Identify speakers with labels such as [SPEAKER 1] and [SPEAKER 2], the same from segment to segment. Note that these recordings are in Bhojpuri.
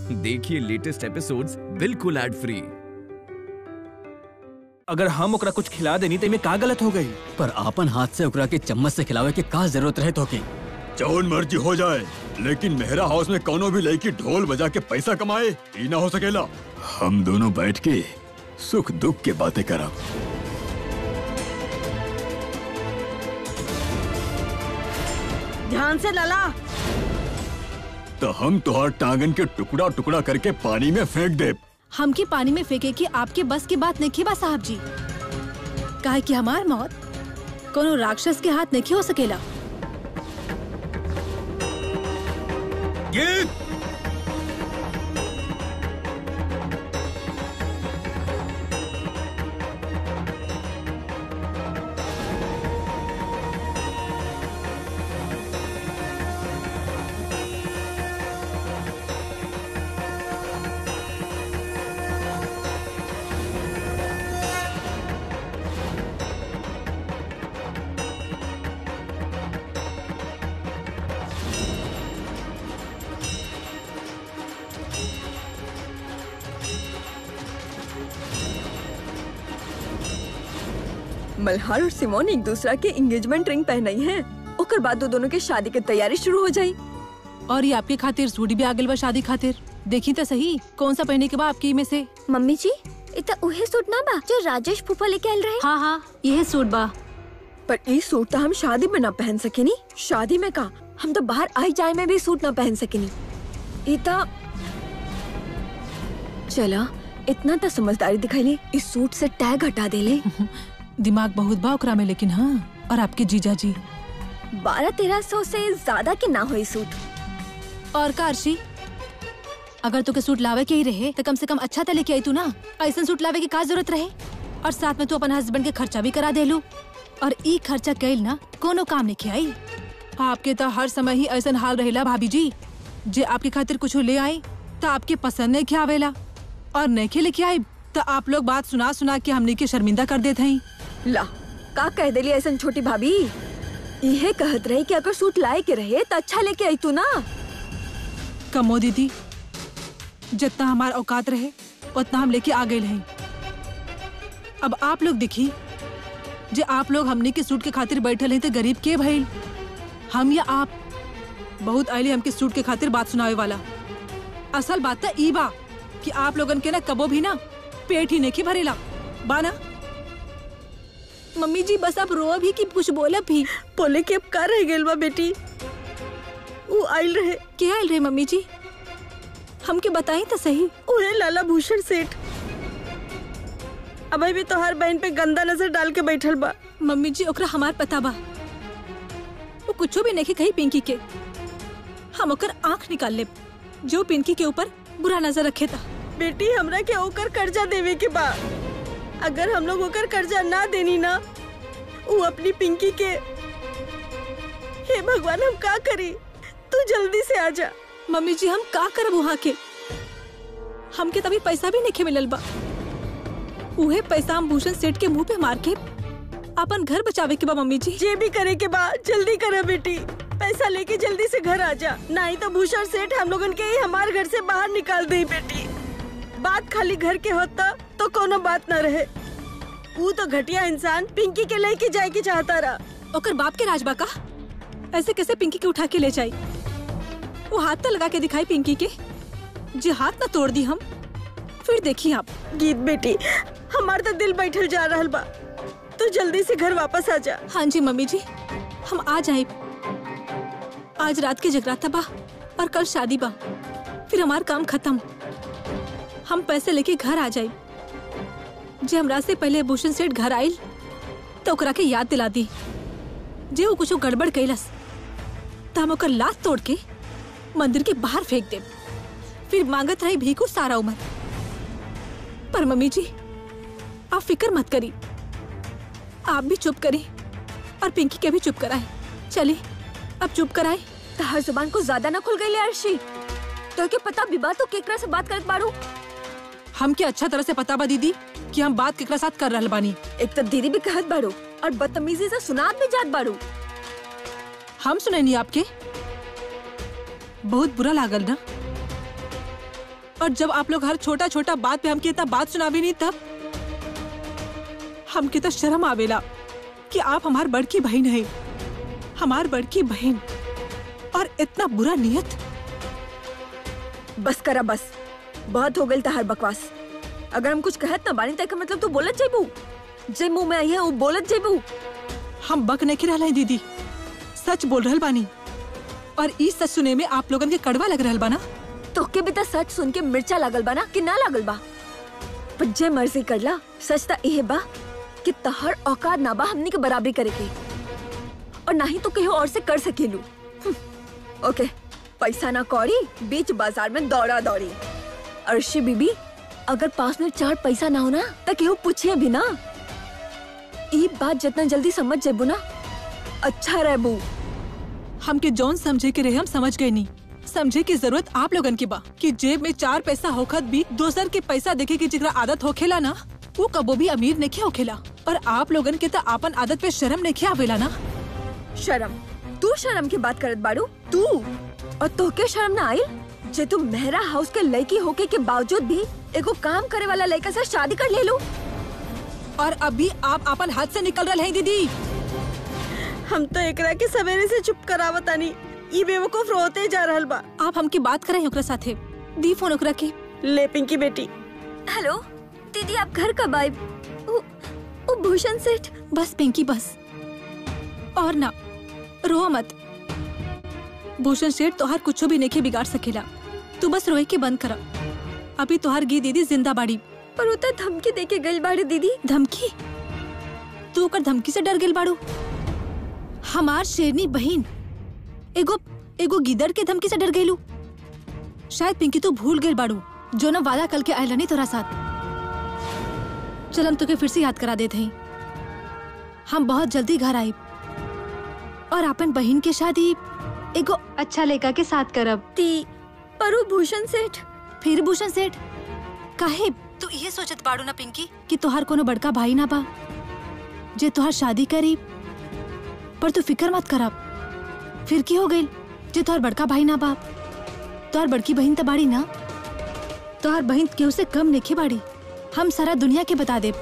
[SPEAKER 1] देखिए लेटेस्ट एपिसोड्स बिल्कुल एड फ्री
[SPEAKER 2] अगर हम ओकरा कुछ खिला देनी तो में का गलत हो गई
[SPEAKER 3] पर आपन हाथ से ओकरा के चम्मच से खिलावे के का जरूरत रहे तो के
[SPEAKER 4] जौन मर्जी हो जाए लेकिन मेहरा हाउस में कोनो भी लड़की ढोल बजा के पैसा कमाए ई ना हो सकेला हम दोनों बैठ के सुख दुख के बातें करब
[SPEAKER 5] ध्यान से लला
[SPEAKER 4] तो हम तुहार टांगन के टुकड़ा टुकड़ा करके पानी में फेंक दे
[SPEAKER 6] हमके पानी में फेंके कि आपके बस की बात नहीं बा साहब जी काहे कि हमार मौत कोनो राक्षस के हाथ नहीं हो सकेला
[SPEAKER 4] गीत
[SPEAKER 5] मल्हार और सिमोन एक दूसरा के एंगेजमेंट रिंग पहनाई है ओकर बाद वो दोनों के शादी की तैयारी शुरू हो जाई
[SPEAKER 6] और ये आपके खातिर सूट भी आगल बा शादी खातिर देखी तो सही कौन सा पहने के बा आपकी में से
[SPEAKER 7] मम्मी जी इतना उहे सूट ना बा जो राजेश फूफा लेके आयल रहे
[SPEAKER 6] हाँ हाँ यह सूट बा
[SPEAKER 5] पर ये सूट तो हम शादी में ना पहन सकेनी शादी में का हम तो बाहर आई जाए में भी सूट ना पहन सकेनी इता चला इतना तो समझदारी दिखाई इस सूट से टैग हटा दे ले
[SPEAKER 6] दिमाग बहुत बा ओकरा में लेकिन हाँ और आपके जीजा जी
[SPEAKER 5] बारह तेरह सौ से ज्यादा के ना हो ये सूट
[SPEAKER 6] और का अर्शी अगर तुके सूट लावे के ही रहे तो कम से कम अच्छा तो लेके आई तू ना ऐसा सूट लावे की का जरूरत रहे और साथ में तू अपन हस्बैंड के खर्चा भी करा देलू और ई खर्चा कैल ना कोनो काम नहीं आई आपके तो हर समय ही ऐसा हाल रहेला भाभी जी जे आपके खातिर कुछ ले आई तो आपके पसंद नहीं आवेला और नहीं लेके आई तो आप लोग बात सुना सुना के हमने के शर्मिंदा कर देते हैं
[SPEAKER 5] ला का कह देली ऐसा छोटी भाभी यह कहत रही कि अगर सूट लाए के रहे तो अच्छा लेके आई तू ना
[SPEAKER 6] कमो दीदी जितना हमारा औकात रहे उतना हम लेके आ गए हैं अब आप लोग देखी जे आप लोग हमने के सूट के खातिर बैठल हैं तो गरीब के भाई हम या आप बहुत आइले हमके सूट के खातिर बात सुनावे वाला असल बात तो ई बा कि आप लोगन के ना कबो भी ना पेट ही नहीं भरेला बाना मम्मी जी बस आप रो भी कि कुछ बोला भी
[SPEAKER 5] बोले कि अब का रह गेल बा बेटी वो आइल रहे
[SPEAKER 6] क्या आयल रहे मम्मी जी हमके बताई तो सही
[SPEAKER 5] उहे लाला भूषण सेठ अभी भी तो हर बहन पे गंदा नजर डाल के बैठल बा
[SPEAKER 6] मम्मी जी ओकरा हमार पता बा वो कुछो भी नहीं कही पिंकी के हम ओकर आंख निकाल ले जो पिंकी के ऊपर बुरा नजर रखे था
[SPEAKER 5] बेटी हमरा के ओकर कर्जा देवे के बा अगर हम लोग ओकर कर्जा ना देनी ना वो अपनी पिंकी के हे भगवान हम का करी तू जल्दी से आ जा
[SPEAKER 6] मम्मी जी हम का करब वहाँ के हमके तभी पैसा भी नहीं मिलल बा उहे पैसा हम भूषण सेठ के मुंह पे मार के अपन घर बचावे के बा मम्मी जी
[SPEAKER 5] जे भी करे के बा जल्दी करे बेटी पैसा लेके जल्दी से घर आ जा नहीं तो भूषण सेठ हम लोगन के ही हमारे घर से बाहर निकाल दे बेटी बात खाली घर के होता तो कोनो बात न रहे वो तो घटिया इंसान पिंकी के लेके जाए के चाहता रहा
[SPEAKER 6] ओकर बाप के राजबा का ऐसे कैसे पिंकी के उठा के ले जाई वो हाथ तो लगा के दिखाई पिंकी के जी हाथ ना तोड़ दी हम फिर देखी आप
[SPEAKER 5] गीत बेटी हमार तो दिल बैठल जा रहा बा तू जल्दी से घर वापस आ जा
[SPEAKER 6] हाँ जी मम्मी जी हम आ जाए आज रात के जगराता बा और कल शादी बा फिर हमार काम खत्म हम पैसे लेके घर आ जाए जे हमरा से पहले भूषण सेठ घर आयल तो ओकरा के याद दिला दी जे वो कुछ गड़बड़ कैलस तो हम ओकर लात तोड़ के मंदिर के बाहर फेंक दे फिर मांगत रही भीखू सारा उम्र पर मम्मी जी आप फिक्र मत करी आप भी चुप करी और पिंकी के भी चुप कराए चलिए अब चुप कराए
[SPEAKER 5] तहार जुबान को ज्यादा ना खुल गई ले अर्शी तो के पता विवाह तो केकरा से बात करत बाड़ू
[SPEAKER 6] हम के अच्छा तरह से पता बा दीदी कि हम बात केकरा साथ कर रहल बानी
[SPEAKER 5] एक तो दीदी भी कहत बाड़ू और बदतमीजी से सुनात भी जात बाड़ू
[SPEAKER 6] हम सुनैनी आपके बहुत बुरा लागल ना और जब आप लोग हर छोटा छोटा बात पे हमके इतना बात सुनावी नहीं तब हमके तो शर्म आवेला कि आप हमार बड़की बहन है हमार बड़की बहन और इतना बुरा नियत
[SPEAKER 5] बस करा बस बहुत हो गई हर बकवास अगर हम कुछ कहत ना बानी तक मतलब तू बोलत जेबू जे मुंह में आई है वो बोलत जेबू
[SPEAKER 6] हम बक नहीं रहा है दीदी सच बोल रहल बानी और ई सच सुने में आप लोगन के कड़वा लग रहल बाना
[SPEAKER 5] तोके भी तो सच सुन के मिर्चा लागल बा ना कि ना लागल बा पर जे मर्जी करला सच तो इहे बा कि तहर औकात ना बा हमनी के बराबरी करे के और ना ही तो कहीं और से कर सकेलू हम्म, ओके पैसा ना कौड़ी बीच बाजार में दौड़ा दौड़ी अर्शी बीबी अगर पास में चार पैसा ना हो ना तो केहू पूछे भी ना ई बात जितना जल्दी समझ जेबू ना अच्छा रहबू
[SPEAKER 6] हमके जौन समझे के रहे हम समझ गए नहीं समझे की जरूरत आप लोगन की बा कि जेब में चार पैसा होखत भी दोसर के पैसा देखे की जिकरा आदत होखेला ना वो कबो भी अमीर नहीं होखेला और आप लोगन के तो आपन आदत पे शर्म नहीं आवेला ना
[SPEAKER 5] शर्म तू शर्म की बात करत बाड़ू तू और तोके शर्म ना आई जे तू मेहरा हाउस के लड़की होके के बावजूद भी एगो काम करे वाला लड़का से शादी कर ले लू
[SPEAKER 6] और अभी आप अपन हाथ से निकल रहे हैं दीदी
[SPEAKER 8] हम तो एकरा के सवेरे से चुप करावतानी ई बेवकूफ रोते जा रहल बा
[SPEAKER 6] आप हमकी बात करें ओकरा साथे दी फोन ओकरा के
[SPEAKER 8] ले पिंकी बेटी
[SPEAKER 5] हेलो दीदी आप घर कब आए ओ, ओ भूषण सेठ
[SPEAKER 6] बस पिंकी बस और ना रो मत भूषण सेठ तोहार कुछ भी नहीं बिगाड़ सकेला तू बस रोए के बंद करा अभी तोहार गी दीदी जिंदा बाड़ी
[SPEAKER 5] पर उतर धमकी दे के गई बाड़े दीदी
[SPEAKER 6] धमकी तू ओकर धमकी से डर गेल बाड़ू हमार शेरनी बहन एगो एगो गिदड़ के धमकी से डर गेलू शायद पिंकी तू भूल गेल बाड़ू जो ना वादा कल के आयला नहीं तोरा साथ चल हम तुके फिर से याद करा देते हैं हम बहुत जल्दी घर आई और अपन बहन के शादी एगो अच्छा लेका के साथ करब
[SPEAKER 5] ती पर वो भूषण सेठ
[SPEAKER 6] फिर भूषण सेठ काहे तू ये सोचत बाड़ू ना पिंकी कि तोहार कोनो बड़का भाई ना बा जे तोहार शादी करी पर तू फिक्र मत करब फिर की हो गई जे तोहार बड़का भाई ना बा तोहार बड़की बहन त बाड़ी ना तोहार बहन केहू से कम नेखे बाड़ी हम सारा दुनिया के बता देब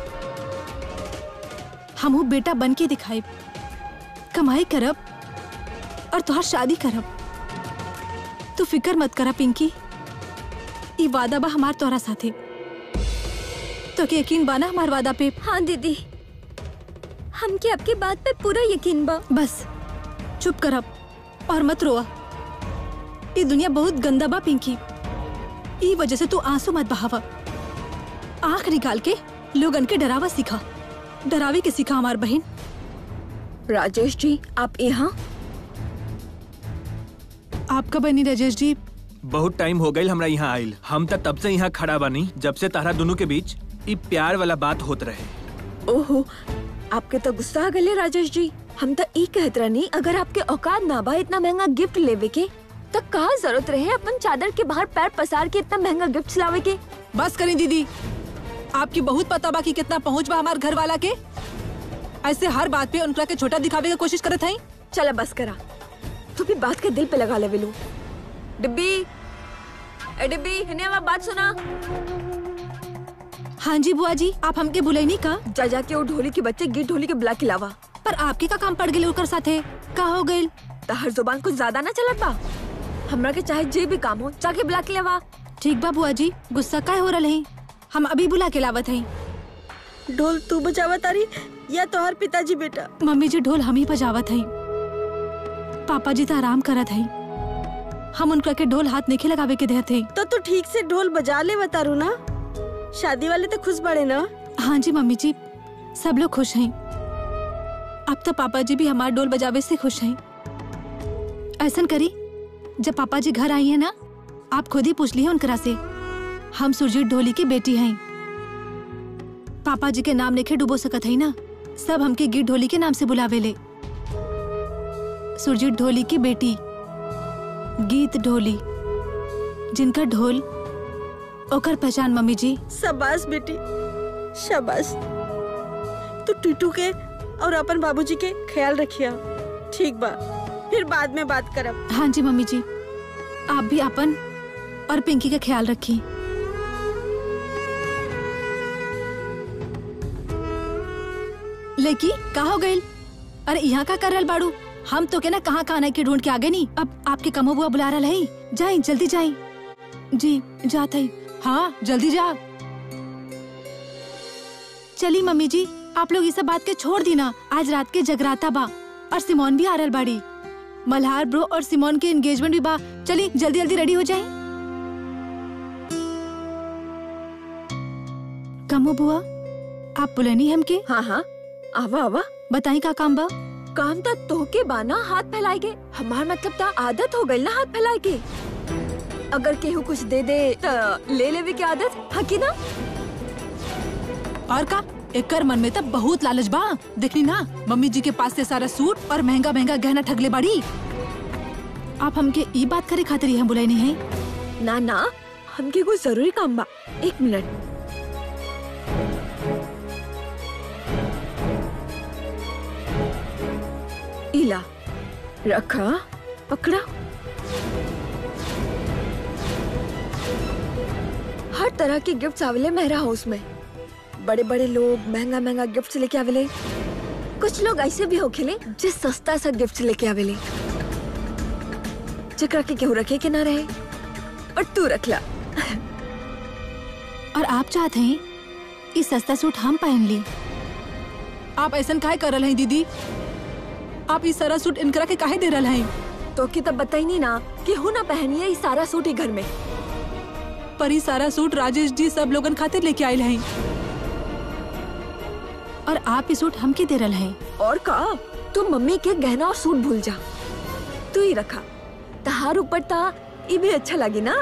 [SPEAKER 6] हमहू बेटा बन के दिखाई कमाई करब और तोहार शादी करब तू फिक्र मत करा पिंकी ई वादा बा हमार तोहरा साथे तो के यकीन बा ना हमार वादा पे
[SPEAKER 5] हाँ दीदी हमके आपकी बात पे पूरा यकीन बा
[SPEAKER 6] बस चुप करब और मत रोआ ये दुनिया बहुत गंदा बा पिंकी ई वजह से तू आंसू मत बहावा आंख निकाल के लोगन के डरावा सीखा डरावे के सीखा हमार बहन
[SPEAKER 5] राजेश जी आप यहाँ
[SPEAKER 6] आपका बनी राजेश जी
[SPEAKER 2] बहुत टाइम हो गई हमरा यहाँ आइल हम त तब से यहाँ खड़ा बानी जब से तारा दोनों के बीच ई प्यार वाला बात होत रहे
[SPEAKER 5] ओहो आपके तो गुस्सा आ गए राजेश जी हम तो ई कहत रहनी अगर आपके औकात ना बा इतना महंगा गिफ्ट लेवे के तो का जरूरत रहे अपन चादर के बाहर पैर पसार के इतना महंगा गिफ्ट लावे के
[SPEAKER 6] बस करें दीदी आपकी बहुत पता बा कि कितना पहुंच बा हमार घर वाला के ऐसे हर बात पे उनका के छोटा दिखावे की कोशिश करत हई
[SPEAKER 5] चला बस करा तू भी बात के दिल पे लगा ले विलू डिब्बी ए डिब्बी हिने अब बात सुना
[SPEAKER 6] हाँ जी बुआ जी आप हमके बुलाई का
[SPEAKER 5] जा जा के वो ढोली के बच्चे गिर ढोली के बुला के लावा
[SPEAKER 6] पर आपके का काम पड़ गए ओकर साथे का हो गइल
[SPEAKER 5] तो हर जुबान कुछ ज्यादा ना चलत बा हमरा के चाहे जे भी काम हो जाके बुला के लावा
[SPEAKER 6] ठीक बा बुआ जी गुस्सा काय हो रहा है हम अभी बुला के लावत हई
[SPEAKER 8] ढोल तू बजावा तारी या तोहर पिताजी बेटा
[SPEAKER 6] मम्मी जी ढोल हम ही बजावत हई पापा जी तो आराम करत हई हम उनका के ढोल हाथ नहीं लगावे के देते
[SPEAKER 8] तो तू ठीक से ढोल बजा ले बतारू ना शादी वाले तो खुश बड़े ना
[SPEAKER 6] हाँ जी मम्मी जी सब लोग खुश हैं अब तो पापा जी भी हमारे ढोल बजावे से खुश हैं ऐसा करी जब पापा जी घर आई है ना आप खुद ही पूछ लिए उनकरा से हम सुरजीत ढोली की बेटी हैं पापा जी के नाम लेके डुबो सकत है ना सब हमके गिर ढोली के नाम से बुलावे ले सुरजीत ढोली की बेटी गीत ढोली जिनका ढोल ओकर पहचान मम्मी जी
[SPEAKER 8] शाबाश बेटी शाबाश तू टीटू के और अपन बाबूजी के ख्याल रखिया ठीक बा फिर बाद में बात करब
[SPEAKER 6] हाँ जी मम्मी जी आप भी अपन और पिंकी का ख्याल रखी लेकी का हो गई अरे यहाँ का कर रहल बाड़ू हम तो के ना कहाँ कहाँ के ढूंढ के आगे नहीं अब आपके कमो बुआ बुला रहा है जाए जल्दी जाए जी जात है हाँ जल्दी जा चली मम्मी जी आप लोग ये सब बात के छोड़ दी ना आज रात के जगराता बा और सिमोन भी आ रहल बाड़ी मल्हार ब्रो और सिमोन के एंगेजमेंट भी बा चली जल्दी जल्दी रेडी हो जाए कमो बुआ आप बुलनी हमके
[SPEAKER 5] हाँ हाँ आवा आवा
[SPEAKER 6] बताई का काम बा
[SPEAKER 5] काम तो तोहके बाना हाथ फैलाए के हमार मतलब ता आदत हो गई ना हाथ फैलाए के अगर केहू कुछ दे दे त ले लेवे की आदत है कि ना
[SPEAKER 6] और का एकर मन में तब बहुत लालच बा देखनी ना मम्मी जी के पास से सारा सूट और महंगा महंगा गहना ठगले बाड़ी आप हमके ई बात करे खातिर यहाँ बुलाई नहीं है
[SPEAKER 5] ना ना हमके कोई जरूरी काम बा एक मिनट इला रखा पकड़ा हर तरह के गिफ्ट्स आवेले मेरा हाउस में बड़े बड़े लोग महंगा महंगा गिफ्ट्स लेके आवेले कुछ लोग ऐसे भी होखेले जो सस्ता सा गिफ्ट लेके आवेले जकरा के केहू रखे के ना रहे और तू रख ला
[SPEAKER 6] और आप चाहते हैं ये सस्ता सूट हम पहन ली आप ऐसा काहे कर रहे हैं दीदी आप ये सारा सूट इनकरा के काहे दे रहे हैं
[SPEAKER 5] तो की तब बताई नहीं ना कि हूँ ना पहनिए इस सारा सूट ही घर में
[SPEAKER 6] पर ये सारा सूट राजेश जी सब लोगन खातिर लेके आये हैं और आप ये सूट हमके दे रहे हैं
[SPEAKER 5] और का तू मम्मी के गहना और सूट भूल जा तू ही रखा तहार ऊपर ता ये भी अच्छा लगी ना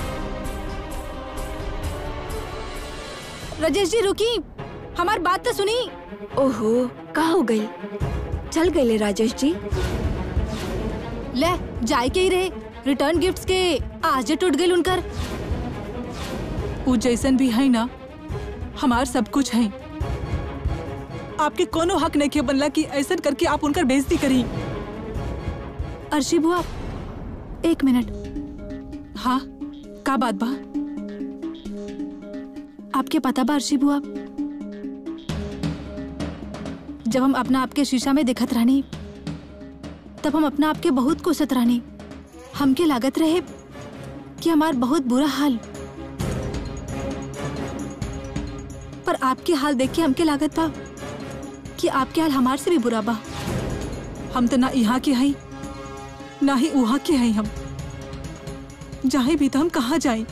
[SPEAKER 6] राजेश जी रुकी हमारी बात तो सुनी
[SPEAKER 5] ओहो कहा हो गई चल गए राजेश जी
[SPEAKER 6] ले जाए के ही रहे रिटर्न गिफ्ट्स के आज टूट गई उनकर उ जैसन भी है ना हमार सब कुछ है आपके कोनो हक नहीं के बनला कि ऐसा करके आप उनकर बेइज्जती करी अर्शी बुआ एक मिनट हाँ का बात बा आपके पता बा अर्शी बुआ जब हम अपना आपके शीशा में देखत रहनी तब हम अपना आपके बहुत कोसत रहनी हमके लागत रहे कि हमार बहुत बुरा हाल पर आपके हाल देख के हमके लागत बा कि आपके हाल हमार से भी बुरा बा हम तो ना यहाँ के हई ना ही वहाँ के हई हम जाए भी तो हम कहाँ जाए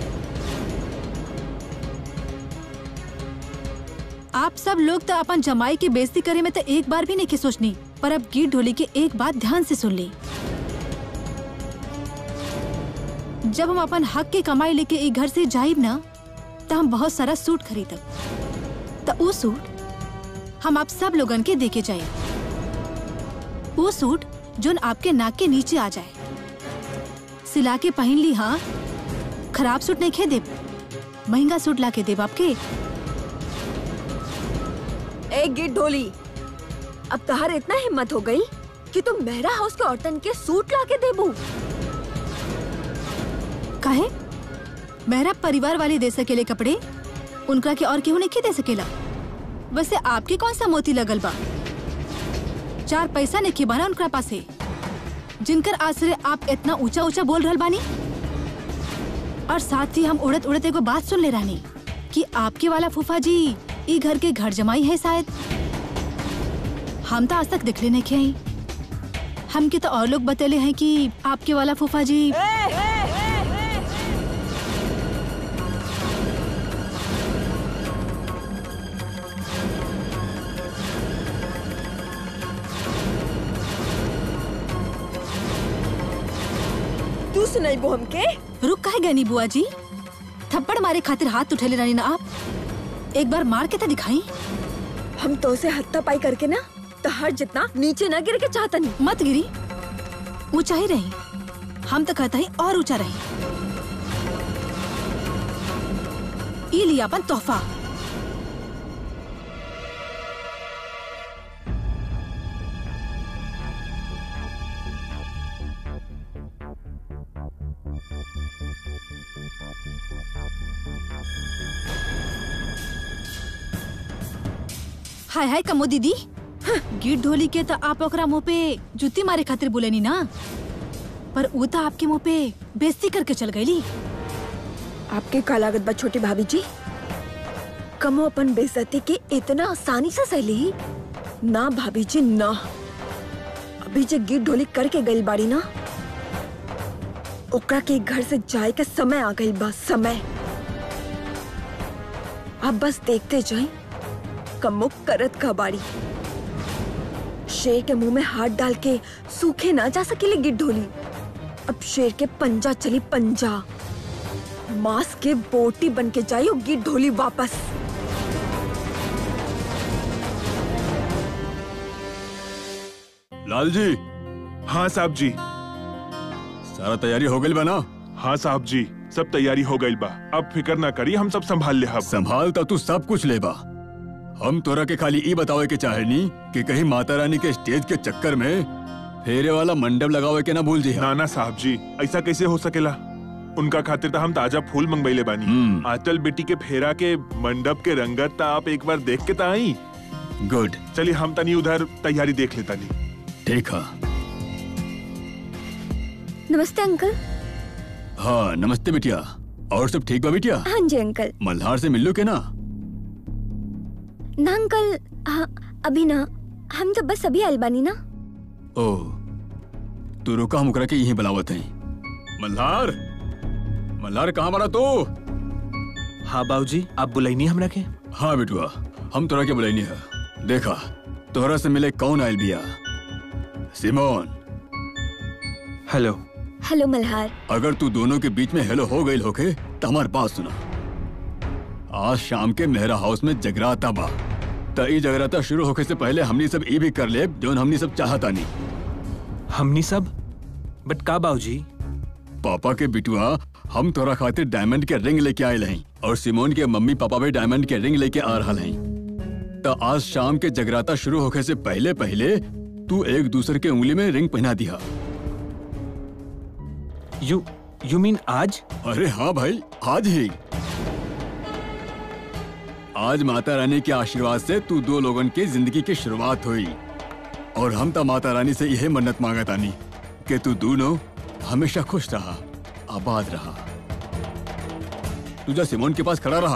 [SPEAKER 6] आप सब लोग तो अपन जमाई की बेइज्जती करे में तो एक बार भी नहीं की सोचनी पर अब गीत ढोली की एक बात ध्यान से सुन ली जब हम अपन हक के कमाई लेके एक घर से जाइब ना तो हम बहुत सारा सूट खरीदब तो वो सूट हम आप सब लोगन के देके जाए वो सूट जोन आपके नाक के नीचे आ जाए सिला के पहन ली हाँ खराब सूट नहीं खे देब महंगा सूट ला के देब आपके
[SPEAKER 5] एक गिट ढोली अब तहार इतना हिम्मत हो गई कि तुम मेहरा हाउस के औरतन के सूट ला के देबू
[SPEAKER 6] काहे मेरा परिवार वाले दे सकेले कपड़े उनका के और केहू नहीं दे सकेला वैसे आपके कौन सा मोती लगल बा चार पैसा नहीं बना उनका पासे जिनकर आश्रय आप इतना ऊंचा ऊंचा बोल रहल बानी और साथ ही हम उड़त उड़त एगो बात सुन ले रानी कि आपके वाला फूफा जी ई घर के घर जमाई है शायद हम तो आज तक दिखले नहीं के हई हमके तो और लोग बतेले हैं कि आपके वाला फूफा जी
[SPEAKER 5] तू सुनाइबू हमके
[SPEAKER 6] रुक काहे गनी बुआ जी थप्पड़ मारे खातिर हाथ उठेले रानी ना आप एक बार मार के तो दिखाई
[SPEAKER 5] हम तो से हत्ता पाई करके ना तहार जितना नीचे ना गिर के चाहता नहीं
[SPEAKER 6] मत गिरी ऊंचा ही रही हम तो कहता ही और ऊंचा रही ई लिया अपन तोहफा हाय हाय कमो दीदी गिट ढोली के तो आप ओकरा मुंह पे जूती मारे खातिर बोलेनी ना पर वो तो आपके मुंह पे बेइज्जती करके चल गईली
[SPEAKER 8] आपके का लागत बा छोटी भाभी जी कमो अपन बेइज्जती के इतना आसानी से सहली ना भाभी जी ना अभी जे गिर ढोली करके गई बाड़ी ना ओकरा के घर से जाए का समय आ गई बा समय आप बस देखते जाए कमो करत का बाड़ी शेर के मुंह में हाथ डाल के सूखे ना जा सकेली गिर ढोली अब शेर के पंजा चली पंजा मांस के बोटी बन के जाई होगी ढोली वापस
[SPEAKER 4] लाल जी
[SPEAKER 9] हाँ साहब जी
[SPEAKER 4] सारा तैयारी हो गई बना
[SPEAKER 9] हाँ साहब जी सब तैयारी हो गई बा अब फिक्र ना करी हम सब संभाल ले हम
[SPEAKER 4] संभालता तू सब कुछ लेबा हम तोरा के खाली ई बतावे के चाहेनी कि कहीं माता रानी के स्टेज के चक्कर में फेरे वाला मंडप लगावे के ना भूल जी
[SPEAKER 9] ना ना साहब जी ऐसा कैसे हो सकेला उनका खातिर तो हम ताजा फूल मंगवाइले बानी
[SPEAKER 4] हम्म।
[SPEAKER 9] आंचल बेटी के फेरा के मंडप के रंगत ता आप एक बार देख के ता आई
[SPEAKER 4] गुड
[SPEAKER 9] चलिए हम तनी उधर तैयारी देख लेता नहीं
[SPEAKER 4] ठीक है
[SPEAKER 7] नमस्ते अंकल
[SPEAKER 4] हाँ नमस्ते बिटिया और सब ठीक बा बिटिया
[SPEAKER 7] हाँ जी अंकल
[SPEAKER 4] मल्हार से मिल लो के ना
[SPEAKER 7] ना अंकल हाँ अभी ना हम तो बस अभी आइल बानी ना
[SPEAKER 4] ओ तू रुका हम ओकरा के यहीं बुलावत हैं मल्हार मल्हार कहाँ बड़ा तू
[SPEAKER 2] हाँ बाबूजी आप बुलाइनी हमरा के
[SPEAKER 4] हाँ बिटुआ हम तोरा के बुलाइनी है देखा तोहरा से मिले कौन आयल बिया सिमोन
[SPEAKER 2] हेलो
[SPEAKER 7] हेलो मल्हार
[SPEAKER 4] अगर तू दोनों के बीच में हेलो हो गई होके तो हमार बात सुना आज शाम के मेहरा हाउस में जगराता बा त ई जगराता शुरू होके से पहले हमनी सब ई भी कर ले जोन हमनी सब चाहता नहीं
[SPEAKER 2] हमनी सब बट का बाबूजी
[SPEAKER 4] पापा के बिटुआ हम तोरा खातिर डायमंड के रिंग लेके आए हैं और सिमोन के मम्मी पापा भी डायमंड के रिंग लेके आ रहा हैं तो आज शाम के जगराता शुरू होके से पहले पहले तू एक दूसरे के उंगली में रिंग पहना दिया
[SPEAKER 2] यू यू मीन आज
[SPEAKER 4] अरे हाँ भाई आज ही आज माता रानी के आशीर्वाद से तू दो लोगन की जिंदगी की शुरुआत हुई और हम तो माता रानी से यही मन्नत मांगा तानी कि तू दोनों हमेशा खुश रहा आबाद रहा तुझा सिमोन के पास खड़ा रहा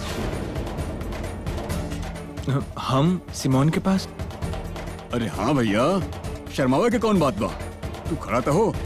[SPEAKER 2] हम सिमोन के पास
[SPEAKER 4] अरे हाँ भैया शर्मावे के कौन बात बा तू खड़ा तो हो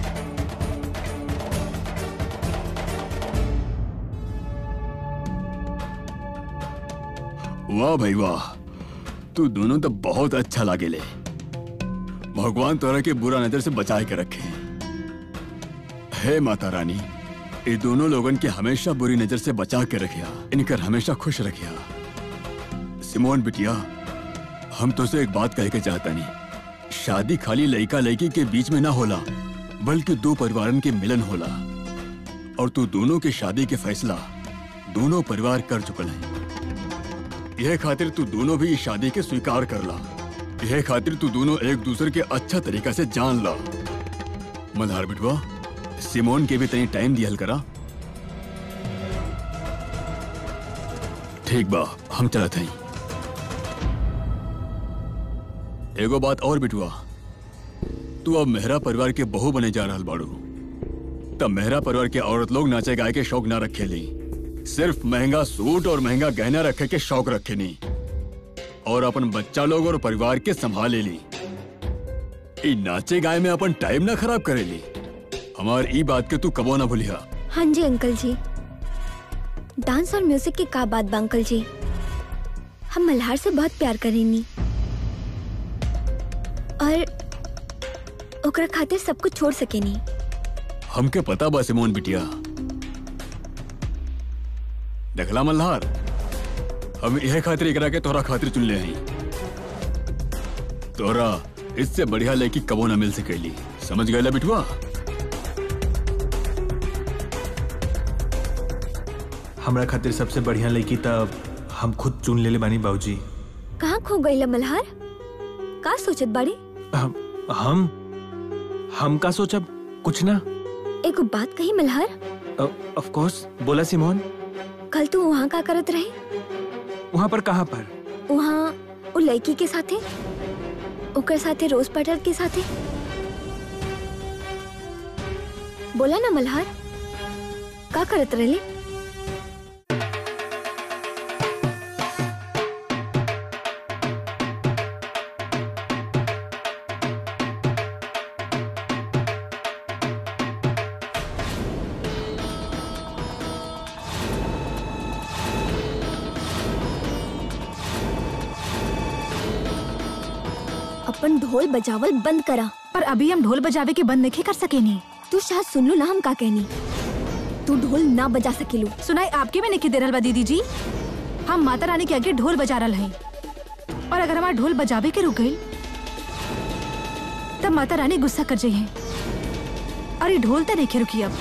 [SPEAKER 4] वाह भाई वाह तू दोनों तो बहुत अच्छा लागे ले भगवान तोरा के बुरा नजर से बचाए के रखे हे माता रानी ये दोनों लोगन के हमेशा बुरी नजर से बचा के रखिया इनकर हमेशा खुश रखिया सिमोन बिटिया हम तो से एक बात कह के चाहता नहीं शादी खाली लड़का लड़की के बीच में ना होला बल्कि दो परिवारन के मिलन होला और तू दोनों के शादी के फैसला दोनों परिवार कर चुकल हैं यह खातिर तू दोनों भी इस शादी के स्वीकार कर ला यह खातिर तू दोनों एक दूसरे के अच्छा तरीका से जान ला मल्हार बिटवा सिमोन के भी तनी टाइम दिया करा ठीक बा हम चलत हैं एगो बात और बिटुआ तू अब मेहरा परिवार के बहू बने जा रहा बाड़ू तब मेहरा परिवार के औरत लोग नाचे गाय के शौक ना रखे ली सिर्फ महंगा सूट और महंगा गहना रखे के शौक रखे नहीं और अपन बच्चा लोग और परिवार के संभाले ली ई नाचे गाय में अपन टाइम ना खराब करे ली हमार ई बात के तू कबो ना भूलिया
[SPEAKER 7] हाँ जी अंकल जी डांस और म्यूजिक की का बात बा अंकल जी हम मल्हार से बहुत प्यार करेनी और ओकरा खातिर सब कुछ छोड़ सकेनी
[SPEAKER 4] हमके पता बा सिमोन बिटिया देखला मल्हार हम यह खातिर एकरा के तोरा खातिर चुन ले हई तोरा इससे बढ़िया लड़की कबो ना मिल सकेली समझ गए बिटुआ
[SPEAKER 2] हमरा खातिर सबसे बढ़िया लड़की तब हम खुद चुन ले ले बानी बाबूजी
[SPEAKER 7] कहाँ खो गई मल्हार का सोचत बाड़ी
[SPEAKER 2] हम हम हम का सोचब कुछ ना
[SPEAKER 7] एगो बात कही मल्हार
[SPEAKER 2] ऑफ कोर्स बोला सिमोन
[SPEAKER 7] कल तू वहाँ का करत रहे
[SPEAKER 2] वहाँ पर कहाँ पर
[SPEAKER 7] वहाँ वो लड़की के साथे ओकर साथे रोज पटल के साथे बोला ना मल्हार का करत रहले अपन ढोल बजावल बंद करा
[SPEAKER 6] पर अभी हम ढोल बजावे के बंद नहीं कर सके नहीं
[SPEAKER 7] तू शायद सुन लो ना हम का कहनी तू ढोल ना बजा सकेलू
[SPEAKER 6] सुनाई आपके में नहीं दे रहल बा दीदी जी हम माता रानी के आगे ढोल बजा रहल हैं और अगर हमारा ढोल बजावे के रुक गई तब माता रानी गुस्सा कर जाई हैं अरे ढोल तो नहीं रुकी अब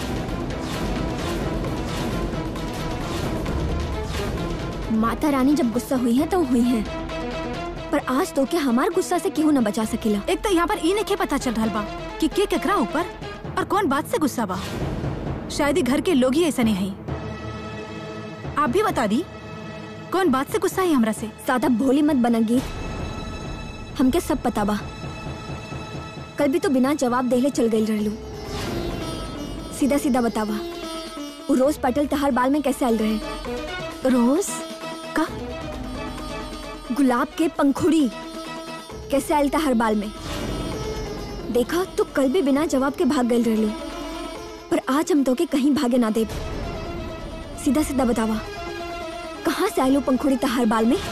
[SPEAKER 7] माता रानी जब गुस्सा हुई है तो हुई है पर आज तो के हमार गुस्सा से क्यों न बचा सकेला
[SPEAKER 6] एक तो यहाँ पर ई नहीं पता चल रहा बा कि के केकरा ऊपर और कौन बात से गुस्सा बा शायद ही घर के लोग ही ऐसा नहीं है आप भी बता दी कौन बात से गुस्सा है हमरा से
[SPEAKER 7] ज्यादा भोली मत बना गीत हमके सब पता बा कल भी तो बिना जवाब देले चल गई रहलू सीधा सीधा बतावा वो रोज पटेल तहार बाल में कैसे आयल रहे
[SPEAKER 6] रोज का
[SPEAKER 7] गुलाब के पंखुड़ी कैसे आयल था हर बाल में देखा तू कल भी बिना जवाब के भाग गई रहलू पर आज हम तो के कहीं भागे ना दे सीधा सीधा बतावा कहाँ से आयलू पंखुड़ी तहार बाल में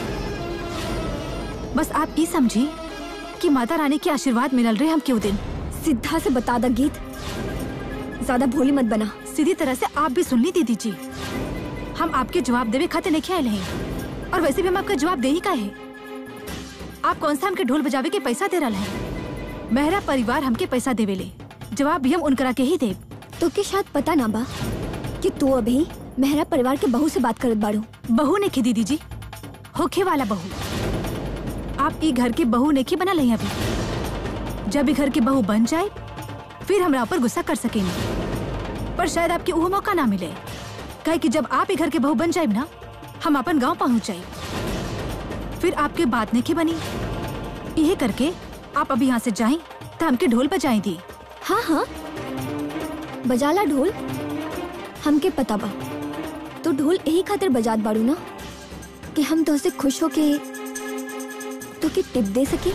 [SPEAKER 6] बस आप ये समझी कि माता रानी के आशीर्वाद मिलल रहे हम क्यों दिन
[SPEAKER 7] सीधा से बता दा गीत ज्यादा भोली मत बना
[SPEAKER 6] सीधी तरह से आप भी सुन ली दीदी जी हम आपके जवाब देवे खाते नहीं आए हैं और वैसे भी हम आपका जवाब दे ही का है आप कौन सा हमके ढोल बजावे के पैसा दे रहा है मेहरा परिवार हमके पैसा देवे ले जवाब भी हम उनकरा के ही दे
[SPEAKER 7] तो के शायद पता ना बा कि तू अभी मेहरा परिवार के बहू से बात करत बाड़ू
[SPEAKER 6] बहू ने दीदी जी होखे वाला बहू आप ई घर के बहू नहीं बना लही अभी जब ई घर के बहू बन जाए फिर हमरा ऊपर गुस्सा कर सकेंगे पर शायद आपके वो मौका ना मिले कहे कि जब आप ई घर के बहू बन जाए ना हम अपन गांव पहुंच जाए फिर आपके बात नहीं बनी यही करके आप अभी यहाँ से जाएं तो हमके ढोल बजाई दी
[SPEAKER 7] हाँ हाँ बजाला ढोल हमके पता बा तो ढोल यही खातिर बजात बाड़ू ना कि हम तो से खुश हो के तो के टिप दे सके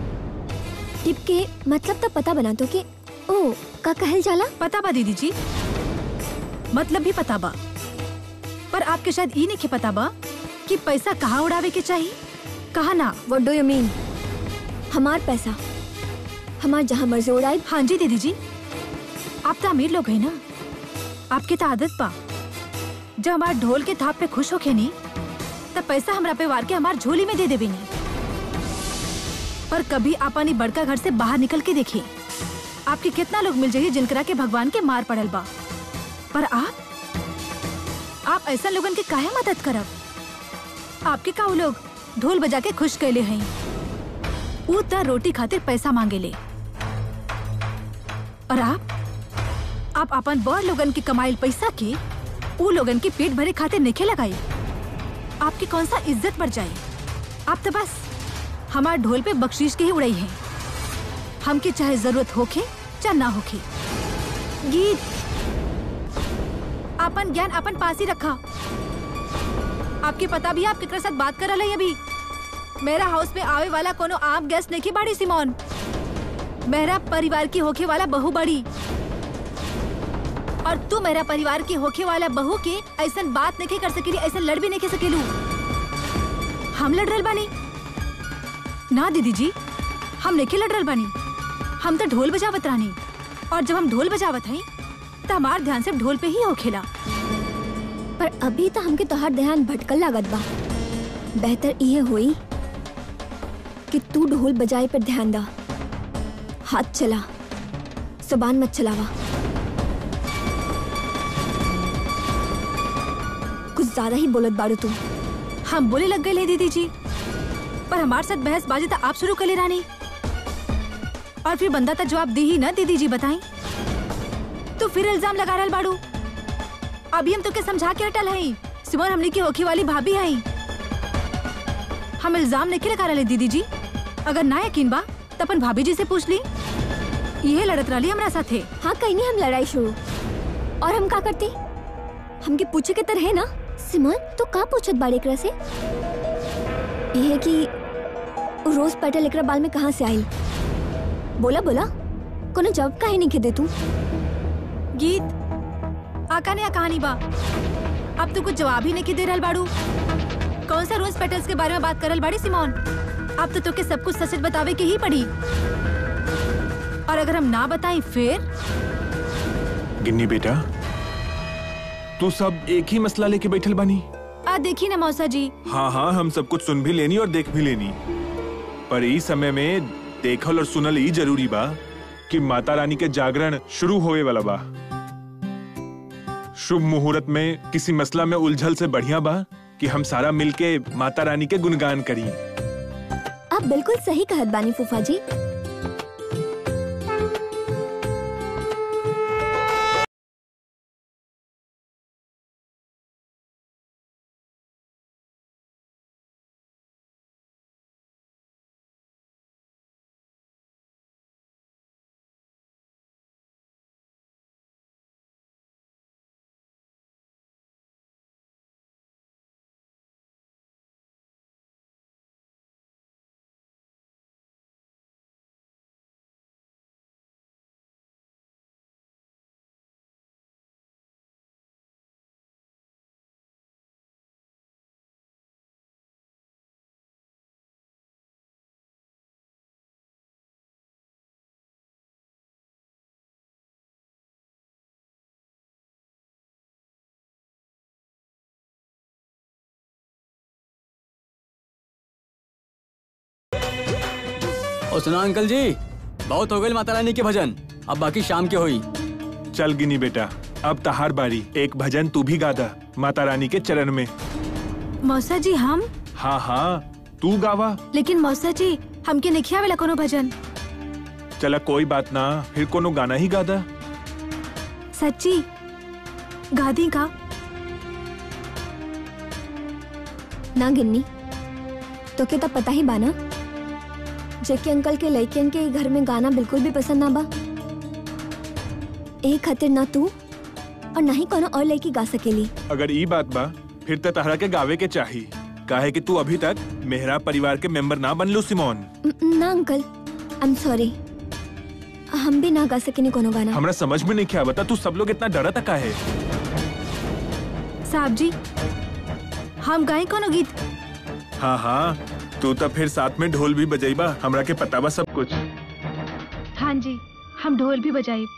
[SPEAKER 7] टिप के मतलब तो पता बना तो के ओ का कहल जाला
[SPEAKER 6] पता बा दीदी जी मतलब भी पता बा पर आपके शायद ई नहीं पता बा कि पैसा कहाँ उड़ावे के चाहिए कहाँ ना
[SPEAKER 7] व्हाट डू यू मीन हमार पैसा हमार जहाँ मर्जी उड़ाए
[SPEAKER 6] हाँ जी दीदी जी आप तो अमीर लोग हैं ना आपकी तो आदत बा जब हमारे ढोल के थाप पे खुश होके नहीं तब पैसा हमरा पे वार के हमार झोली में दे देवे नहीं पर कभी आपनी बड़का घर से बाहर निकल के देखिए आपके कितना लोग मिल जाइए जिनकरा के भगवान के मार पड़ल बा पर आप आप ऐसा लोगन के काहे मदद करब आपके का उ लोग ढोल बजा के खुश कैले हैं ऊ त रोटी खातिर पैसा मांगे ले और आप आप अपन बड़ लोगन के कमाइल पैसा के ऊ लोगन के पेट भरे खातिर नहीं लगाई आपकी कौन सा इज्जत बढ़ जाए आप तो बस हमार ढोल पे बख्शीश के ही उड़ाई है हमके चाहे जरूरत होखे चाहे ना होखे गीत अपन ज्ञान अपन पास ही रखा आपके पता भी है आप केकरा साथ बात कर रहे अभी मेरा हाउस में आवे वाला कोनो आम गेस्ट नहीं की बाड़ी सिमोन मेरा परिवार की होखे वाला बहू बड़ी और तू मेरा परिवार की होखे वाला बहू के ऐसा बात नहीं कर सकेली ऐसा लड़ भी नहीं कर सकेलू हम लड़ रहे बानी ना दीदी जी हम नहीं लड़ रहे बानी हम तो ढोल बजावत रानी और जब हम ढोल बजावत हई तो हमार ध्यान सिर्फ ढोल पे ही होखेला
[SPEAKER 7] पर अभी तो हमके तोहार ध्यान भटकल लागत बा बेहतर ये हुई कि तू ढोल बजाए पर ध्यान दा हाथ चला जुबान मत चलावा कुछ ज्यादा ही बोलत बाड़ू तू
[SPEAKER 6] हम बोले लग गए दीदी जी पर हमारे साथ बहस बाजी तो आप शुरू कर ले रानी और फिर बंदा तो जवाब दी ही ना दीदी जी बताई तो फिर इल्जाम लगा रहा बाड़ू अभी हम तो के समझा के हटल हई सिमोन हमने की होखी वाली भाभी हई हम इल्जाम नहीं लगा रहे दीदी जी अगर ना यकीन बा तो अपन भाभी जी से पूछ ली ये लड़त रही हमरा साथे
[SPEAKER 7] हाँ कहीं नहीं हम लड़ाई शुरू और हम का करती हमके पूछे के तरह है ना सिमन तो का पूछत बाड़े एकरा से ये है कि रोज पेटल एकरा बाल में कहाँ से आई बोला बोला कोनो जवाब काहे नहीं दे तू
[SPEAKER 6] गीत आका ने कहानी बा अब तो कुछ जवाब ही नहीं दे रहल बाड़ू कौन सा रोज पेटल्स के बारे में बात करल बाड़ी सिमोन अब तो तोके सब कुछ सच सच बतावे के ही पड़ी और अगर हम ना बताएं फिर
[SPEAKER 9] गिन्नी बेटा तू सब एक ही मसला लेके बैठल बानी
[SPEAKER 6] आ देखी ना मौसा जी
[SPEAKER 9] हाँ हाँ हम सब कुछ सुन भी लेनी और देख भी लेनी पर इस समय में देखल और सुनल ई जरूरी बा कि माता रानी के जागरण शुरू होए वाला बा शुभ मुहूर्त में किसी मसला में उलझल से बढ़िया बा कि हम सारा मिलके माता रानी के गुणगान करी
[SPEAKER 7] आप बिल्कुल सही कहत बानी फूफा जी
[SPEAKER 3] और सुना अंकल जी बहुत हो गई माता रानी के भजन अब बाकी शाम के हुई
[SPEAKER 9] चल गिनी बेटा अब तहार बारी एक भजन तू भी गादा माता रानी के चरण में
[SPEAKER 6] मौसा जी हम
[SPEAKER 9] हाँ हाँ तू गावा
[SPEAKER 6] लेकिन मौसा जी हमके नहीं आवेला कोनो भजन
[SPEAKER 9] चला कोई बात ना फिर कोनो गाना ही गादा
[SPEAKER 6] सच्ची गादी का
[SPEAKER 7] ना गिन्नी तो के तब पता ही बाना जेके अंकल के लड़कियन के घर में गाना बिल्कुल भी पसंद ना बा एक खातिर ना तू और ना ही कोनो और लड़की गा सकेली
[SPEAKER 9] अगर ई बात बा फिर तो तहरा के गावे के चाही काहे कि तू अभी तक मेहरा परिवार के मेंबर ना बनलू सिमोन
[SPEAKER 7] न- ना अंकल आई एम सॉरी हम भी ना गा सकेनी कोनो गाना
[SPEAKER 9] हमरा समझ में नहीं क्या बता तू सब लोग इतना डरा तक है
[SPEAKER 6] साहब जी हम गाए कोनो गीत
[SPEAKER 9] हाँ हाँ तू तो फिर साथ में ढोल भी बजेबा हमरा के पता बा सब कुछ
[SPEAKER 6] हाँ जी हम ढोल भी बजाए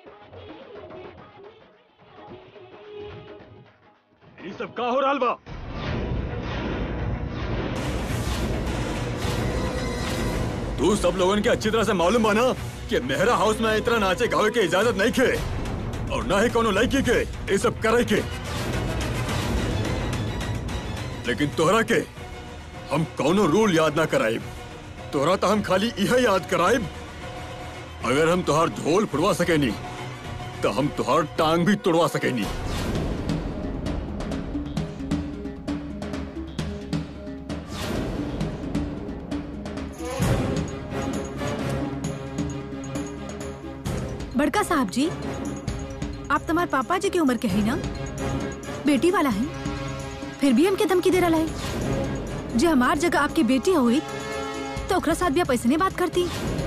[SPEAKER 4] ये सब का हो रहा बा तू सब लोगन के अच्छी तरह से मालूम बना कि मेहरा हाउस में इतना नाचे गावे के इजाजत नहीं खे और ना ही कोनो लड़की के ये सब करे के लेकिन तोहरा के हम कोनो रूल याद ना कराइब तोहरा तो हम खाली यह याद कराइब अगर हम तोहार ढोल फुड़वा सकेनी तो हम तोहार टांग भी तोड़वा सकेनी
[SPEAKER 6] बड़का साहब जी आप तुम्हारे पापा जी की उम्र के है ना बेटी वाला है फिर भी हमके धमकी दे रहा है जे हमार जगह आपकी बेटी हुई तो ओकरा साथ भी आप ऐसे नहीं बात करती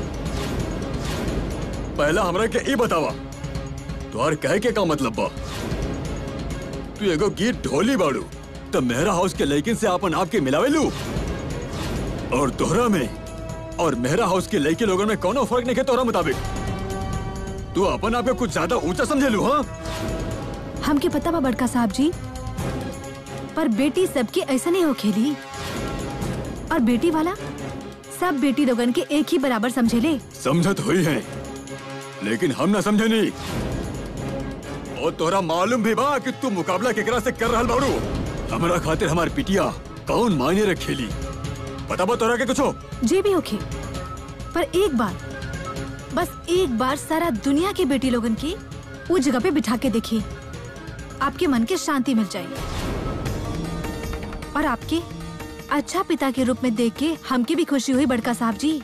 [SPEAKER 4] पहला हमरा के ई बतावा तोहार कहे के का मतलब बा तू एगो गीत ढोली बाड़ू तो मेहरा हाउस के लड़किन से अपन आप के मिलावे लू और तोहरा में और मेहरा हाउस के लड़के लोगों में कोनो फर्क नहीं है तोहरा मुताबिक तू अपन आप के कुछ ज्यादा ऊंचा समझे लू हाँ
[SPEAKER 6] हमके पता बा बड़का साहब जी पर बेटी सबके ऐसा नहीं हो खेली और बेटी वाला सब बेटी लोगन के एक ही बराबर समझेले
[SPEAKER 4] समझत हुई है लेकिन हम ना समझे नहीं और तोहरा मालूम भी बा कि तू मुकाबला केकरा से कर रहल बाड़ू हमरा खातिर हमार पिटिया कौन मायने रखेली पता बा तोहरा के कुछो
[SPEAKER 6] जे भी होखे पर एक बार बस एक बार सारा दुनिया की बेटी लोगन की वो जगह पे बिठा के देखिए आपके मन के शांति मिल जाएगी और आपके अच्छा पिता के रूप में देख के हमके भी खुशी हुई बड़का साहब जी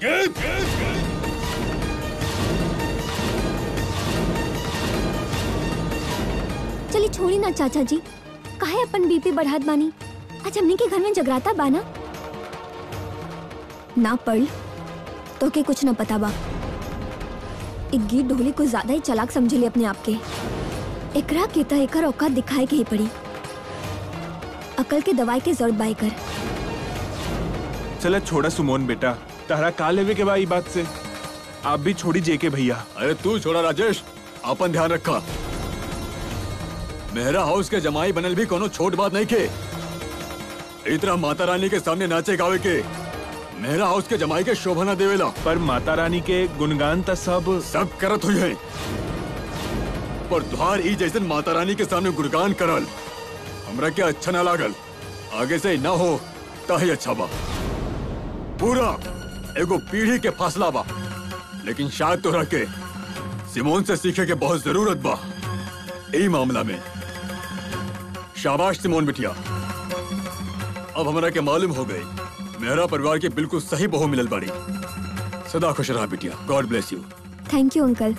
[SPEAKER 7] चलिए छोड़ी ना चाचा जी काहे अपन बीपी बढ़ात बानी आज हमने के घर में जगराता बाना ना पढ़ तो के कुछ ना पता बा एक गीत ढोली को ज्यादा ही चलाक समझे अपने आप के एकरा के तो एकर औकात दिखाए के ही पड़ी अकल के दवाई के जरूरत बाई कर
[SPEAKER 9] चला छोड़ा सुमोन बेटा तारा का लेवे के बा ई बात से आप भी छोड़ी जेके भैया
[SPEAKER 4] अरे तू छोड़ा राजेश अपन ध्यान रखा मेहरा हाउस के जमाई बनल भी कोनो छोट बात नहीं के इतना माता रानी के सामने नाचे गावे के मेहरा हाउस के जमाई के शोभा न देवेला
[SPEAKER 9] पर माता रानी के गुणगान त सब
[SPEAKER 4] सब करत हुई है पर तुहार ई जैसन माता रानी के सामने गुणगान करल हमरा के अच्छा ना लागल आगे से ना हो ताही अच्छा बा पूरा एगो पीढ़ी के फासला बा लेकिन शायद तोरा के सिमोन से सीखे के बहुत जरूरत बा ई मामला में शाबाश सिमोन बिटिया अब हमरा के मालूम हो गई मेरा परिवार के बिल्कुल सही बहू मिलल बाड़ी सदा खुश रहा बिटिया God bless you
[SPEAKER 7] thank you uncle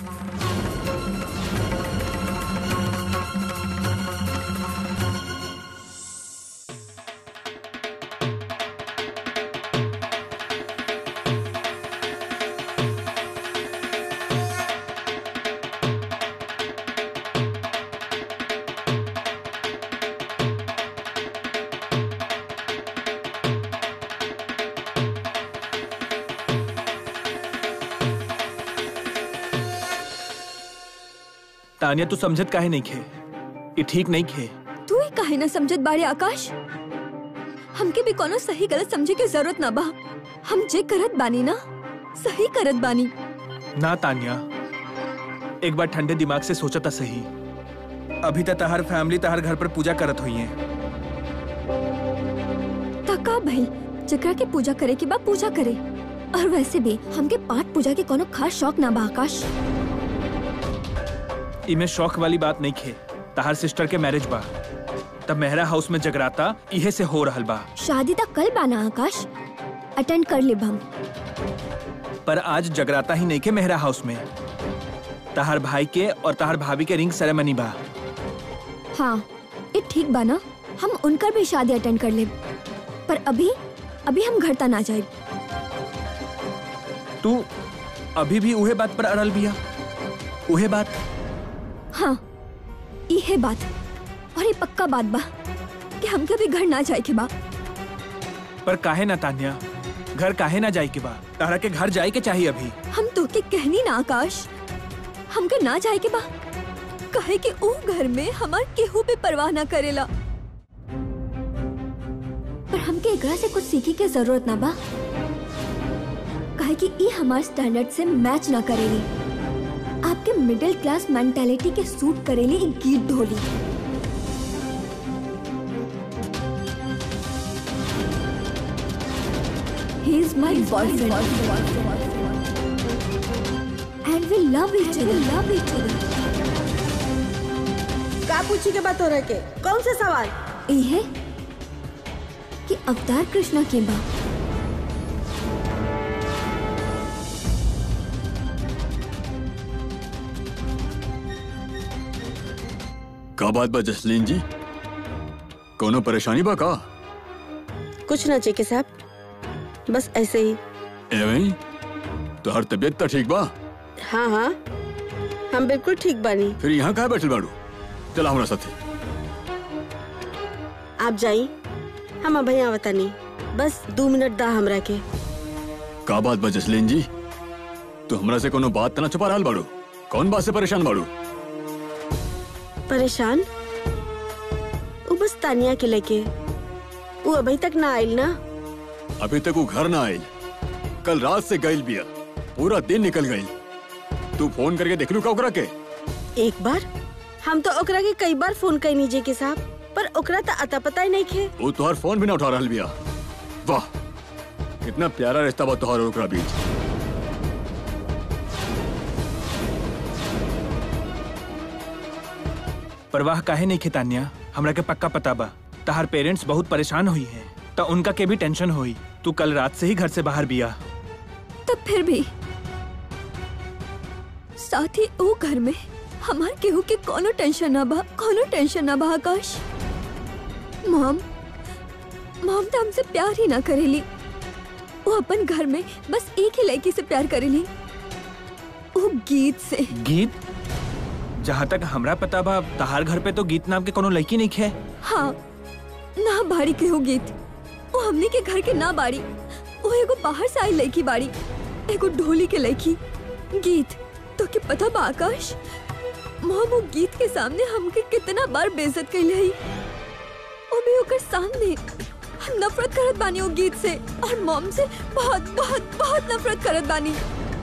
[SPEAKER 2] Tania तू समझत काहे नहीं खे ये ठीक नहीं खे
[SPEAKER 7] तू ही काहे ना समझत बारे आकाश हमके भी कोनो सही गलत समझे के जरूरत ना बा हम जे करत बानी ना सही करत बानी
[SPEAKER 2] ना तानिया एक बार ठंडे दिमाग से सोचा था सही अभी तक तहार फैमिली तहार घर पर पूजा करत हुई है
[SPEAKER 7] तका भाई जकरा के पूजा करे के बा पूजा करे और वैसे भी हमके पाठ पूजा के कोनो खास शौक ना बा आकाश
[SPEAKER 2] इमे शौक वाली बात नहीं खे तहार सिस्टर के मैरिज बा तब मेहरा हाउस में जगराता इहे से हो रहल बा
[SPEAKER 7] शादी तक कल बाना आकाश अटेंड कर ले हम
[SPEAKER 2] पर आज जगराता ही नहीं के मेहरा हाउस में तहार भाई के और तहार भाभी के रिंग सेरेमनी बा
[SPEAKER 7] हाँ ये ठीक बा ना हम उनकर भी शादी अटेंड कर ले पर अभी अभी हम घर ता ना जाए
[SPEAKER 2] तू अभी भी उहे बात पर अड़ल बिया उहे बात
[SPEAKER 7] हाँ ये बात और ये पक्का बात बा कि हमके भी घर ना जाए के बा
[SPEAKER 2] पर काहे ना तान्या घर काहे ना जाए के बा तारा के घर जाए के चाहिए अभी
[SPEAKER 7] हम तो के कहनी ना आकाश हमके ना जाए के बा कहे कि ऊ घर में हमार केहू भी परवाह ना करेला पर हमके एकरा से कुछ सीखे के जरूरत ना बा कहे कि ई हमार स्टैंडर्ड से मैच ना करेली आपके मिडिल क्लास मेंटालिटी के सूट करेली ई गीत ढोली He is my boyfriend. And we love each other. Love each other.
[SPEAKER 5] का पूछी के बात हो रहा के कौन सा सवाल
[SPEAKER 7] ये है कि अवतार कृष्णा के बा
[SPEAKER 4] का बात बा जसलीन जी कोनो परेशानी बा का
[SPEAKER 5] कुछ ना चेके साहब बस ऐसे ही
[SPEAKER 4] एवं तो हर तबीयत तो ठीक बा
[SPEAKER 5] हाँ हाँ हम बिल्कुल ठीक बानी
[SPEAKER 4] फिर यहाँ कहाँ बैठल बाड़ू चला हमारा साथे
[SPEAKER 5] आप जाई हम अब यहाँ बतानी बस दो मिनट दा हमरा के
[SPEAKER 4] का बात बा जसलीन जी तू हमरा से कोनो बात तना छुपा रहल बाड़ू कौन बात से परेशान बाड़ू
[SPEAKER 5] परेशान वो बस तानिया के लेके वो अभी तक ना आयल ना
[SPEAKER 4] अभी तक वो घर ना आयल कल रात से गईल बिया पूरा दिन निकल गईल तू फोन करके देख लू का ओकरा के
[SPEAKER 5] एक बार हम तो ओकरा के कई बार फोन कई जे के साहब पर ओकरा तो अता पता ही नहीं खे
[SPEAKER 4] वो तुहार फोन भी ना उठा रहल बिया वाह कितना प्यारा रिश्ता बा तुहार और ओकरा बीच
[SPEAKER 2] परवाह काहे नहीं खितान्या हमरा के पक्का पता बा तहार पेरेंट्स बहुत परेशान हुई हैं तो उनका के भी टेंशन हुई तू कल रात से ही घर से बाहर बिया
[SPEAKER 7] तब फिर भी साथ ही वो घर में हमार केहू के कोनो टेंशन ना बा कोनो टेंशन ना बा आकाश मॉम मॉम तो हमसे प्यार ही ना करेली वो अपन घर में बस एक ही लड़की से प्यार करेली वो गीत से
[SPEAKER 2] गीत जहाँ तक हमरा पता बा तहार घर पे तो गीत नाम के कोनो लड़की नहीं खे
[SPEAKER 7] हाँ ना बाड़ी के हो गीत वो हमने के घर के ना बाड़ी वो एगो बाहर से आई लड़की बाड़ी एगो ढोली के लड़की गीत तो के पता बा आकाश मॉम वो गीत के सामने हमके कितना बार बेइज्जत कैले हई वो भी ओकर सामने हम नफरत करत बानी वो गीत से और मॉम से बहुत बहुत बहुत नफरत करत बानी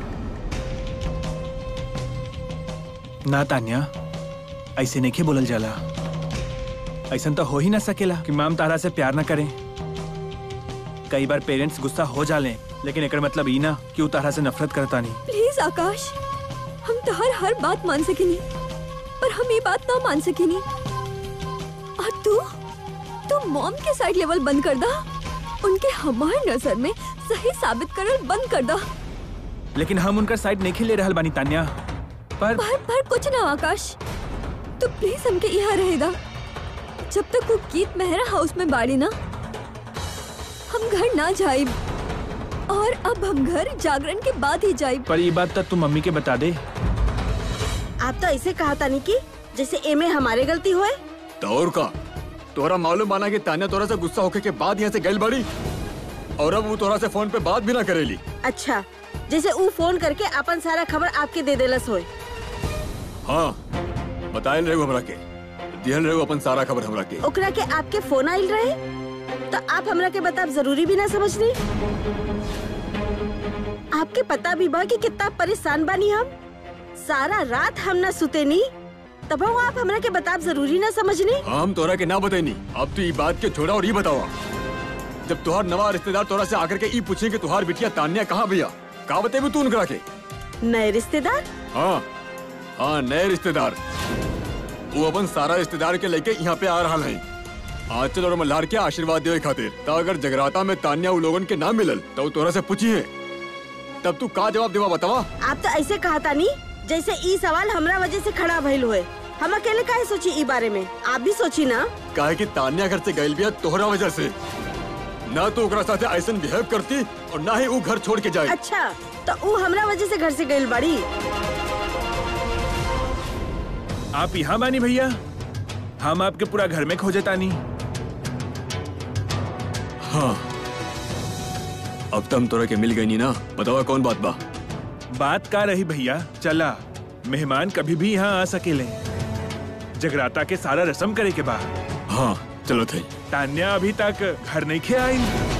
[SPEAKER 2] ना तान्या ऐसे नहीं के बोलल जाला ऐसा तो हो ही ना सकेला कि माम तारा से प्यार ना करें कई बार पेरेंट्स गुस्सा हो जाले लेकिन एकर मतलब ई ना कि वो तारा से नफरत करता नहीं
[SPEAKER 7] प्लीज आकाश हम तो हर हर बात मान सकेनी पर हम ये बात ना मान सकेनी और तू तू मॉम के साइड लेवल बंद कर दा उनके हमार नजर में सही साबित करल बंद कर दा
[SPEAKER 2] लेकिन हम उनका साइड नहीं ले रहल बानी तान्या पर
[SPEAKER 7] पर पर कुछ ना आकाश तो प्लीज हमके यहाँ रहेगा जब तक वो गीत मेहरा हाउस में बाड़ी ना हम घर ना जाए और अब हम घर जागरण के बाद ही जाए
[SPEAKER 2] पर ये बात तक तू मम्मी के बता दे
[SPEAKER 5] आप तो ऐसे कहा था नहीं की जैसे एमे हमारे गलती हुए
[SPEAKER 4] तो और का तोरा मालूम माना कि तान्या तोरा से गुस्सा होके के बाद यहाँ से गईल बड़ी और अब वो तोरा से फोन पे बात भी ना करेली
[SPEAKER 5] अच्छा जैसे ऊ फोन करके अपन सारा खबर आपके दे देलस होए
[SPEAKER 4] हाँ बतायल रहे हमरा के दिहल रहे अपन सारा खबर हमरा के
[SPEAKER 5] ओकरा के आपके फोन आइल रहे तो आप हमरा के बताब जरूरी भी ना समझनी आपके पता भी बा कि कितना परेशान बानी हम सारा रात हम ना सुते नी तब आप हमरा के बताब जरूरी ना समझनी
[SPEAKER 4] हाँ, हम तोरा के ना बताई अब तो ये बात के छोड़ा और ये बतावा जब तुहार नवा रिश्तेदार तोरा से आकर के ई पूछे कि तुहार बिटिया तान्या कहाँ भैया का बतेबू तू उनकरा के
[SPEAKER 5] नए रिश्तेदार
[SPEAKER 4] हाँ हाँ नए रिश्तेदार वो अपन सारा रिश्तेदार के लेके यहाँ पे आ रहा है आंचल और मल्हार के आशीर्वाद देवे खातिर तो अगर जगराता में तान्या उ लोगन के ना मिलल तो उ तोरा से पूछी है तब तू का जवाब देवा बतावा
[SPEAKER 5] आप तो ऐसे कहा था नहीं जैसे ई सवाल हमरा वजह से खड़ा भइल हुए हम अकेले काहे सोची ई बारे में आप भी सोची ना
[SPEAKER 4] काहे कि तान्या घर से गईल बिया तोहरा वजह से ना तो ओकरा साथे ऐसन बिहेव करती और ना ही वो घर छोड़ के जाए
[SPEAKER 5] अच्छा तो ऊ हमरा वजह से घर से गइल बड़ी
[SPEAKER 2] आप यहाँ बानी भैया हम आपके पूरा घर में खोजे तानी
[SPEAKER 4] हाँ अब तो हम तोरा के मिल गई नी ना बतावा कौन बात बा
[SPEAKER 2] बात का रही भैया चला
[SPEAKER 9] मेहमान कभी भी यहाँ आ सकेले जगराता के सारा रस्म करे के बाद
[SPEAKER 4] हाँ चलो थे
[SPEAKER 9] तान्या अभी तक घर नहीं खे आई